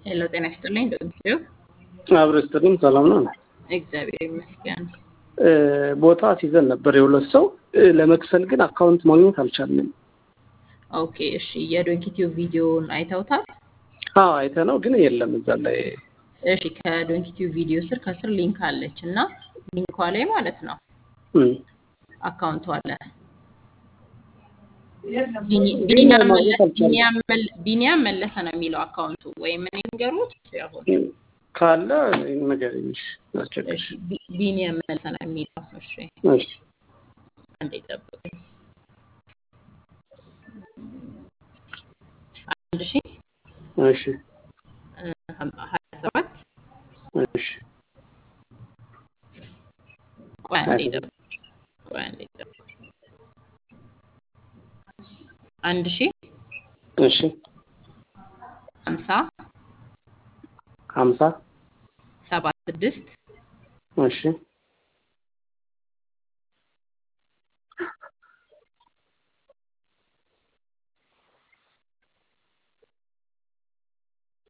ሄሎ ጤና ይስጥልኝ ዶክተር አብረ ስትልም ሰላም ነው። እግዚአብሔር ይመስገን። እ፣ ቦታ ሲዘን ነበር የሁለት ሰው እ፣ ለመክፈል ግን አካውንት ማግኘት አልቻልንም። ኦኬ እሺ፣ የዶንኪቲዩብ ቪዲዮን አይተውታል? አዎ አይተ ነው ግን የለም እዛ ላይ እሺ፣ ከዶንኪቲዩብ ቪዲዮ ስር ከስር ሊንክ አለች እና ሊንኳ ላይ ማለት ነው እም፣ አካውንቱ አለ። ግን ቢኒያም ማግኘት መለ- አልቻልንም። ቢኒያም መለ- ቢኒያም መለሰ ነው የሚለው አካውንቱ ወይም እኔ ንገሩት አሁን እም፣ ካለ ነገር ትንሽ አስቸግር። እሺ፣ ቢ- ቢኒያም መለሰ ነው የሚለው እሺ፣ እሺ አንዴ ጠብቁኝ። አንድ ሺ እሺ እ፣ ሀም- ሀያ ሰባት እሺ ቆይ ሀያ አንዴ ሰባት ጠብቁኝ። ቆይ አንዴ ጠብቁኝ። አንድ ሺ እሺ ሀምሳ ሀምሳ ሰባ ስድስት እሺ